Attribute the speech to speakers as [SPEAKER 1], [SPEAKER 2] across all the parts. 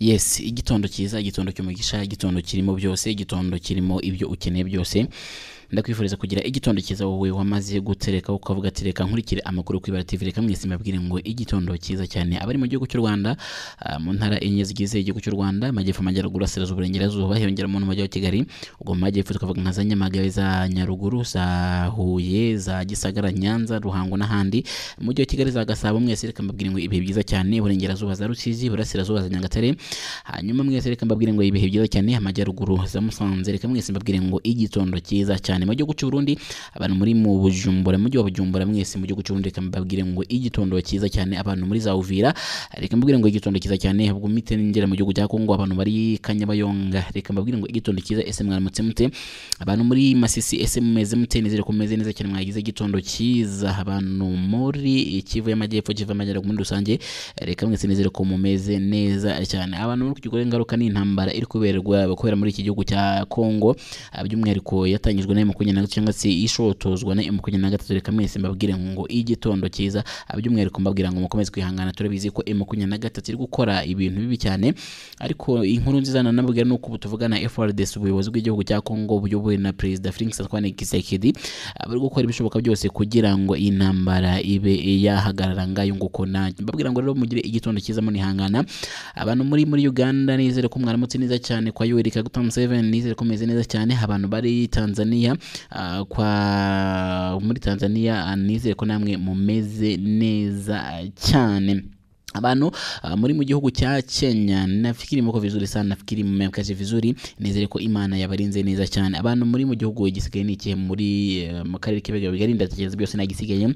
[SPEAKER 1] yes igitondo cyiza igitondo cy'umugisha igitondo kirimo byose igitondo kirimo ibyo ukeneye byose ndakwifuriza kugira igitondo cyiza wowe wamaze gutereka ukavuga ati reka nkurikire amakuru ku ibara tv reka mwese mbabwire ngo igitondo cyiza cyane abari mu gihugu cy'u rwanda ah, mu ntara enye zigize igihugu cy'u rwanda amajyepfo amajyaruguru asirazuba uburengerazuba hiyongeramo n'umujyi wa kigali ubwo mu majyepfo tukavuga nka za nyamagabe za nyaruguru za huye za gisagara nyanza ruhango n'ahandi mu mujyi wa kigali za gasabo mwese reka mbabwire ngo ibihe byiza cyane uburengerazuba za rusizi burasirazuba za nyagatare hanyuma mwese reka mbabwire ngo ibihe byiza cyane amajyaruguru za musanze reka mwese mbabwire ngo igitondo cyiza cyane mu gihugu cy'u Burundi abantu muri mu bujumbura mu mujyi wa bujumbura mwese mu gihugu cy'u Burundi reka mbabwire ngo igitondo cyiza cyane abantu muri za uvira reka mbabwire ngo igitondo cyiza cyane ubwo mite ngera mu gihugu cya Kongo abantu bari kanyabayonga reka mbabwire ngo igitondo cyiza ese mwaramutse mute abantu muri masisi ese mumeze mute nizere ko mumeze neza cyane mwagize igitondo cyiza abantu muri ikivu y'amajyepfo kiva amajyaruguru muri rusange reka mwese nizere ko mumeze neza cyane abantu muri kugikora ingaruka n'intambara iri kuberwa kubera muri iki gihugu cya Kongo ah, by'umwihariko yatangijwe na makumyabiri na gatatu cyangwa se ishotozwa na makumyabiri na gatatu reka mwese mbabwire ngo igitondo cyiza ah, by'umwihariko mbabwira ngo mukomeze kwihangana turabizi ko makumyabiri na gatatu iri gukora ibintu bibi cyane ariko inkuru nziza nanabwira ni uko ubu tuvugana FRDC ubuyobozi bw'igihugu cya Kongo buyobowe na perezida Felix Antoine Tshisekedi ah, bari gukora ibishoboka byose kugira ngo intambara ibe yahagarara ngayo nguko nanjye mbabwira ngo rero mugire igitondo cyiza munihangana abantu muri muri Uganda nizere ko mwaramutse neza cyane kwa Yoweri Kaguta Museveni nizere ko meze neza cyane abantu bari Tanzania ah, kwa muri Tanzania ah, nizere ko namwe mumeze neza cyane abantu ah, muri mu gihugu cya Kenya nafikiri mko vizuri sana nafikiri mmekaje vizuri nizere ko imana yabarinze neza cyane abantu muri mu gihugu igisigaye ni ikihe muri eh, mu karere k'ibiga bigari ndatekereza byose nagisigaye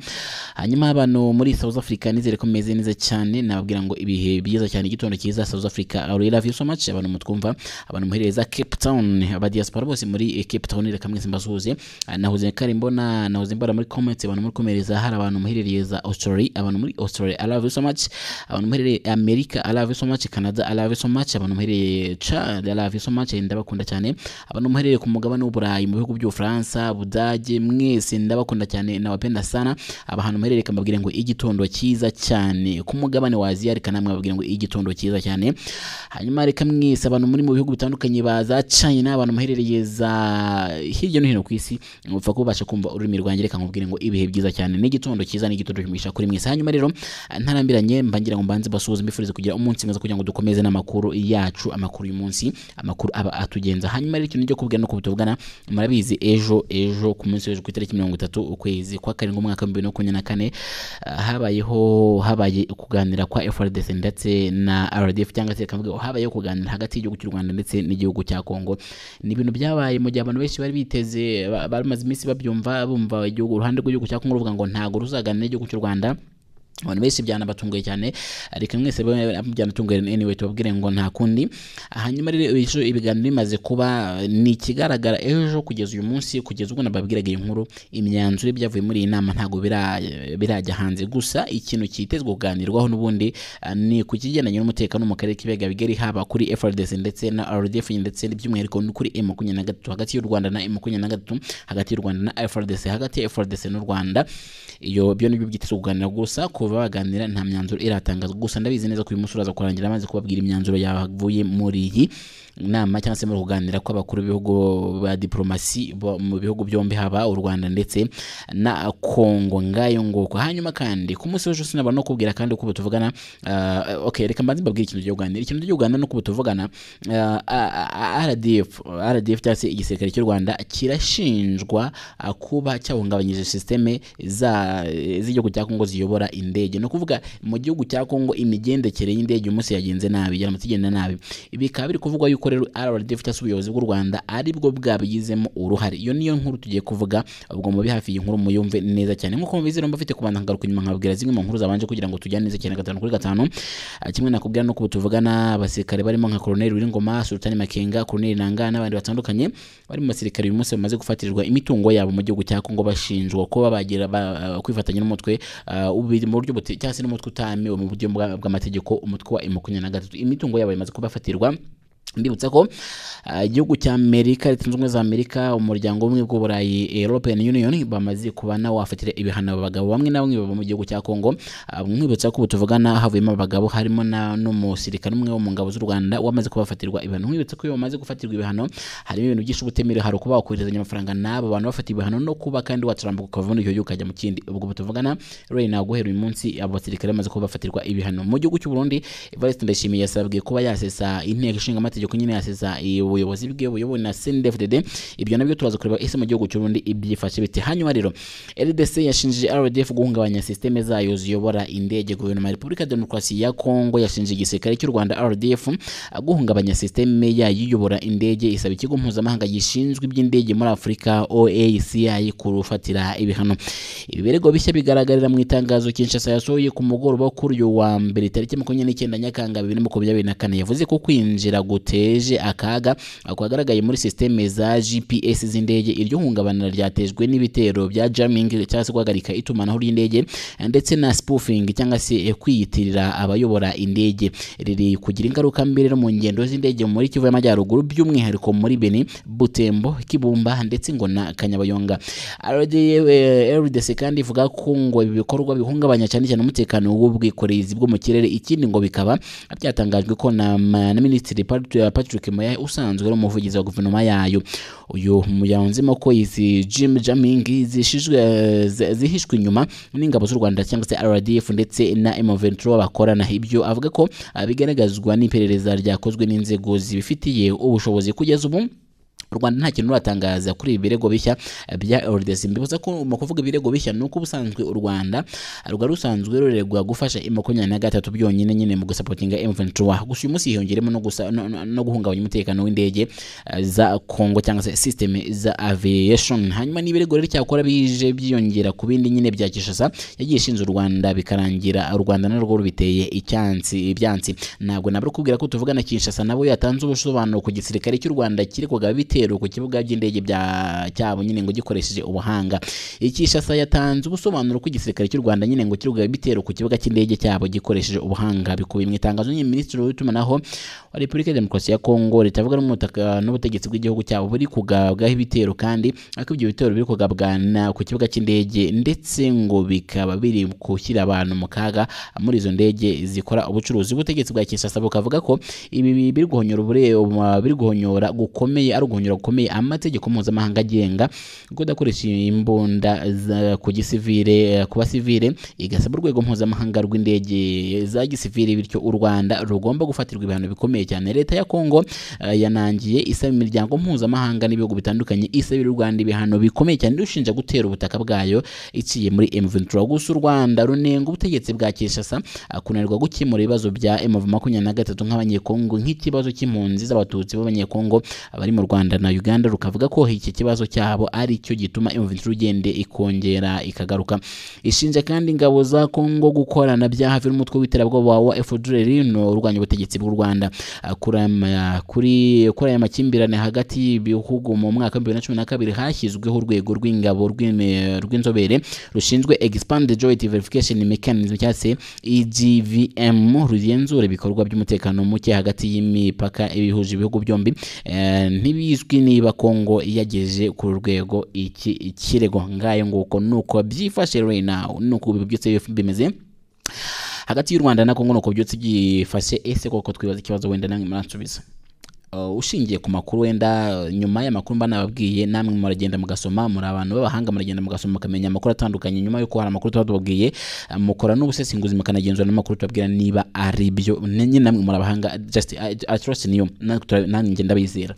[SPEAKER 1] hanyuma abantu muri South Africa nizere ko meze neza cyane nababwira ngo ibihe byiza cyane igitondo cyiza South Africa I really love you so much abantu mutwumva abantu muhereza Cape Town aba diaspora bose muri eh, Cape Town reka mwese mbasuhuze Ah, nahoze kare mbona nahoze mbona muri comments abantu muri komereza hari abantu muherereye za Australia abantu muri Australia I love you so much abantu muherereye amerika alave so much canada alave so much abantu muherereye chad alave so much ndabakunda cyane abantu muherereye ku mugabane w'uburayi mu bihugu by'ubufaransa budage mwese ndabakunda cyane nawapenda sana abantu muherereye kamabwire ngo igitondo cyiza cyane ku mugabane wa aziya reka namwe babwire ngo igitondo cyiza cyane hanyuma reka mwese abantu muri mu bihugu bitandukanye baza china abantu muherereye za hirya no hino ku isi mupfa kubasha kumva ururimi rwanjye reka nkubwire ngo ibihe byiza cyane n'igitondo cyiza n'igitondo cy'umugisha kuri mwese hanyuma rero ntarambiranye mbangira ngo mbanze basuhuze mbifurize kugira umunsi mwiza kugira ngo dukomeze n'amakuru yacu amakuru y'umunsi amakuru aba atugenza hanyuma rero ikintu cyo kubwira no kubituvugana murabizi ejo ejo ku munsi w'ejo ku itariki mirongo itatu ukwezi kwa karindwi umwaka wa bibiri na makumyabiri na kane ah, habayeho habaye kuganira kwa FRDC ndetse na RDF cyangwa se reka mvuge habayeho kuganira hagati y'igihugu cy'u Rwanda ndetse n'igihugu cya Kongo ni ibintu byabaye mu gihe abantu benshi bari biteze ba- bamaze iminsi babyumva bumva igihugu uruhande rw'igihugu cya Kongo ruvuga ngo ntago ruzaganira n'igihugu cy'u Rwanda abantu benshi byanabatunguye cyane ariko mwese be- byanatunguye anyway tubabwire ngo nta kundi hanyuma rero ejo ibiganiro bimaze kuba ni ikigaragara ejo kugeza uyu munsi kugeza ubwo nababwiraga iyi nkuru imyanzuro y'ibyavuye muri iyi nama ntabwo bira- birajya hanze gusa ikintu cyitezwe kuganirwaho n'ubundi ah, ni ku kigendanye n'umutekano mu karere k'ibiyaga bigari haba kuri FRDC ndetse na RDF ndetse by'umwihariko ni kuri M makumyabiri na gatatu hagati y'u Rwanda na M makumyabiri na gatatu hagati y'u Rwanda na FRDC hagati ya FRDC n'u Rwanda iyo byo nibyo byitezwe kuganira gusa kuva baganira nta myanzuro iratangazwa gusa ndabizi neza ko uyu munsi uraza kurangira amaze kubabwira imyanzuro yavuye muri iyi nama cyangwa se muri kuganira kw'abakuru b'ibihugu ba diporomasi bo- mu bihugu byombi haba u Rwanda ndetse na Kongo ngayo nguko hanyuma kandi ku munsi w'ejo sinabona no kubwira kandi uko tuvugana uh, okay reka mbanze mbabwire ikintu cyo kuganira ikintu cyo kuganira no tuvugana ah, ah, ah, RDF RDF cyangwa se igisirikare cy'u Rwanda kirashinjwa ah, kuba cyahungabanyije systeme za z'igihugu cya Kongo ziyobora indege no kuvuga mu gihugu cya Kongo imigendekere y'indege umunsi yagenze nabi yaramutse igenda nabi ibi bikaba biri kuvugwa yuko rero RDF cyangwa se ubuyobozi bw'u Rwanda aribwo bwabigizemo uruhare iyo niyo nkuru tugiye kuvuga ubwo mu hafi iyi nkuru muyumve neza cyane nk'uko mubizi rero mbafite kubanza nkagaruka inyuma nkababwira zimwe mu nkuru zabanje kugira ngo tujyane neza cyane gatanu kuri gatanu Ah, kimwe nakubwira nuko ubu tuvugana abasirikare barimo nka Colonel Wiringoma Sultani Makenga Colonel Nanga n'abandi batandukanye bari mu basirikare uyu munsi bamaze gufatirirwa imitungo yabo mu gihugu cya Kongo bashinjwa kuba bagira ba- ah, kwifatanya n'umutwe ah, ubi- mu buryo buti- cyangwa se n'umutwe utamewe mu buryo bwa- bw'amategeko umutwe wa M makumyabiri na gatatu imitungo yabo imaze kubafatirwa mbibutsa ko ah, igihugu cya amerika leta zunze ubumwe za amerika umuryango w'ubumwe bw'uburayi european union bamaze kuba nawafatira ibihano abagabo bamwe na bamwe baba mu gihugu cya congo Ah, mwibutsa ko ubu tuvugana havuyemo abagabo harimo na- n'umusirikare umwe wo mu ngabo z'u rwanda wamaze kubafatirwa ibihano mwibutsa ko iyo bamaze gufatirwa ibihano harimo ibintu byinshi ubutemerewe hari ukuba wakoherezanya amafaranga n'abo bantu bafata ibihano no kuba kandi wacurambuka ukava muri icyo gihugu ukajya mu kindi ubwo ubu tuvugana rero ntabwo guhera uyu munsi abo basirikare bamaze kuba bafatirwa ibihano mu gihugu cy'u Burundi Evariste Ndayishimiye yasabwe kuba yasesa inteko ishinga amategeko nyine yasesa ubuyobozi bwe buyobowe na CNDD-FDD ibyo nabyo turaza kureba ese mu gihugu cy'u Burundi ibyifashe bite hanyuma rero RDC yashinje RDF guhungabanya systeme zayo ziyobora indege guverinoma ya Repubulika ya Demokarasi ya Kongo yashinje igisirikare cy'u Rwanda RDF guhungabanya systeme yayo iyobora indege isaba ikigo mpuzamahanga gishinzwe iby'indege muri Afurika OACI kurufatira ibihano ibi birego bishya bigaragarira mu itangazo Kinshasa yasohoye ku mugoroba wo kuri uyu wa mbere tariki makumyabiri n'icyenda Nyakanga bibiri na makumyabiri na kane yavuze ko kwinjira guteje akaga kwagaragaye muri systeme za GPS z'indege iryo hungabana ryatejwe n'ibitero bya jamming cyangwa se guhagarika itumanaho ry'indege ndetse na spoofing cyangwa se kwiyitirira abayobora indege riri kugira ingaruka mbi rero mu ngendo z'indege muri Kivu y'Amajyaruguru by'umwihariko muri Beni Butembo Kibumba ndetse ngo na Kanyabayonga RDF, eh, RDC kandi ivuga ko ngo ibi bikorwa bihungabanya cyane cyane umutekano w'ubwikorezi bwo mu kirere ikindi ngo bikaba byatangajwe ko na, ma- na Minisitiri Pat- Patrick Moya usanzwe ari umuvugizi wa guverinoma yayo uyu yaunzemo ko izi Jim Jamming zishijwe zi- zihishwe inyuma n'ingabo z'u Rwanda cyangwa se RDF ndetse na M23 bakorana ibyo avuga ko ah, bigaragazwa n'iperereza ryakozwe n'inzego zibifitiye ubushobozi kugeza ubu u rwanda nta kintu ruratangaza kuri ibi birego bishya eh, bya rdc mbibuza ko mu kuvuga ibirego bishya ni uko ubusanzwe u rwanda rwari rusanzwe ruregwa gufasha m makumyabiri na gatatu byonyine nyine mu gusapotinga m23 gusa uyu munsi hiyongeremo no, gusa, no, no, no guhungabanya umutekano w'indege eh, za congo cyangwa se systeme za aviation hanyuma n'ibirego rero cyakora bije byiyongera ku bindi nyine bya kishasa yagiye ishinze u rwanda bikarangira u rwanda narwo rubiteye icyansi ibyansi ntabwo nabura kubwira ko tuvugana kinshasa nabo yatanze ubusobanuro ku gisirikare cy'u rwanda kiregwaga bitero ku kibuga by'indege bya cyabo nyine ngo gikoresheje ubuhanga ikishasa yatanze ubusobanuro ku gisirikare cy'u rwanda nyine ngo kiregwaga bitero ku kibuga cy'indege cyabo gikoresheje ubuhanga bikubiye mu itangazo nyine minisitiri w'itumanaho wa repubulika ya demokarasi ya kongo ritavuga n'umutaka n'ubutegetsi bw'igihugu cyabo buri kugabwaho ibitero kandi ariko ibyo bitero biri kugabwana ku kibuga cy'indege ndetse ngo bikaba biri gushyira abantu mu kaga muri izo ndege zikora ubucuruzi ubutegetsi bwa kinshasa bukavuga ko ibi bi- biri guhonyora ubure- um, biri guhonyora gukomeye ari uguhonyora gukomeye amategeko mpuzamahanga agenga kudakoresha imbunda za- ku gisivire eh, ku basivire igasaba urwego mpuzamahanga rw'indege za gisivire bityo u rwanda rugomba gufatirwa ibihano bikomeye cyane leta ya kongo eh, yanangiye isaba imiryango mpuzamahanga n'ibihugu bitandukanye isabira u rwanda ibihano bikomeye cyane rushinja gutera ubutaka bwayo iciye muri M23 gusa u Rwanda runenga ubutegetsi bwa Kinshasa ah, kunanirwa gukemura ibibazo bya M23 nk'abanyekongo nk'ikibazo cy'impunzi z'abatutsi b'abanyekongo bari mu Rwanda na Uganda rukavuga ko iki kibazo cyabo ari cyo gituma M23 igende ikongera ikagaruka ishinja kandi ingabo za Kongo gukorana byaha n'umutwe w'iterabwoba wa FDLR no urwanya ubutegetsi bw'u Rwanda Ah, kuri ama- kuri kuri aya makimbirane hagati y'ibihugu mu mwaka wa 2012 hashyizweho urwego rw'ingabo rw'ime- rw'inzobere rushinzwe Expanded Joint Verification Mechanism cyangwa se EGVM rugenzura ibikorwa by'umutekano muke hagati y'imipaka ibihuje ibihugu byombi Eh, ntibizwi niba Kongo yageje ku rwego iki kirego ngayo nguko nuko byifashe right now nuko ubu byose bimeze hagati y'u Rwanda na Kongo nuko byose byifashe ese koko twibaza ikibazo wenda namwe muransubiza Uh, ushingiye ku makuru wenda uh, nyuma y'amakuru mba nababwiye namwe muragenda mugasoma muri abantu b'abahanga muragenda mugasoma mukamenya amakuru atandukanye nyuma y'uko hari amakuru tuba tubabwiye uh, mukora n'ubusesenguzi mukanagenzura n'amakuru tubabwira niba ari byo nyine namwe muri abahanga just I, I trust in you Natwe tura- nanjye ngenda bizera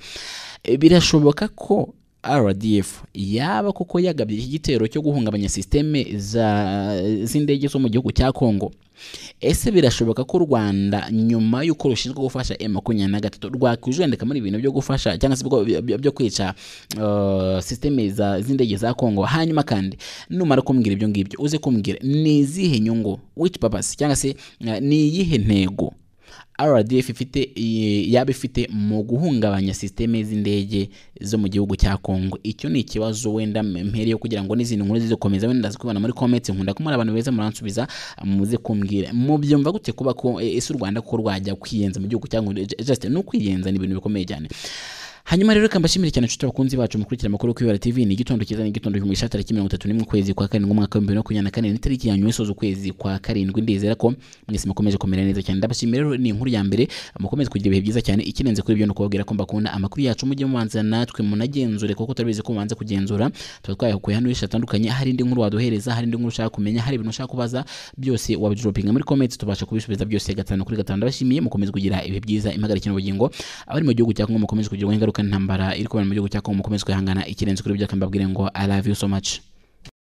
[SPEAKER 1] birashoboka ko RDF yaba koko yagabye iki gitero cyo guhungabanya systeme za z'indege zo mu gihugu cya Kongo ese birashoboka ko u rwanda nyuma y'uko rushinzwe gufasha makumyabiri na gatatu rwakwijandika muri ibintu byo gufasha cyangwa se bwo- byo- byo- byo kwica uh, systeme za- z'indege za kongo hanyuma kandi numara kumbwira ibyo ngibyo uze kumbwira ni izihe nyungu which purpose cyangwa se uh, ni iyihe ntego rdf ifite i- yaba ifite mu guhungabanya sisiteme z'indege zo mu gihugu cya congo icyo ni ikibazo wenda mpereye kugira ngo n'izindi nkuru zikomeza wenda ndaza kubibona muri comments nkunda kumara abantu beza muransubiza muze kumbwira mubyumva gute kuba ko e, ese u rwanda ko rwajya kwiyenza mu gihugu cyangwa just no kwiyenza ni ibintu bikomeye cyane hanyuma rero reka mbashimire cyane inshuti abakunzi bacu mukurikira amakuru yo kwibera tv ni igitondo cyiza ni igitondo cy'umugisha tariki mirongo itatu n'imwe ukwezi kwa karindwi umwaka w'ibihumbi bibiri na makumyabiri na kane ni tariki ya nyuma isoza ukwezi kwa karindwi ndizera ko mwese mukomeje kumera neza cyane ndabashimira rero ni inkuru ya mbere mukomeze kugira ibihe byiza cyane ikirenze kuri ibyo ni ukubabwira ko mbakunda amakuru yacu mujye mubanza natwe munagenzure kuko turabizi ko mubanza kugenzura tuba twayakuye hano henshi hatandukanye hari indi nkuru waduhereza hari indi nkuru ushaka kumenya hari ibintu ushaka kubaza byose wabijoropinga muri comments tubasha kubisubiza byose gatanu kuri gatanu ndabashimiye mukomeze kugira ibihe byiza impagarike n'ubugingo abari mu gihugu cya Kongo mukomeze kugira ingaruka n'intambara iri kubera mu gihugu cya Kongo mukomeze kwihangana ikirenze kuri ibyo kandi mbabwire ngo I love you so much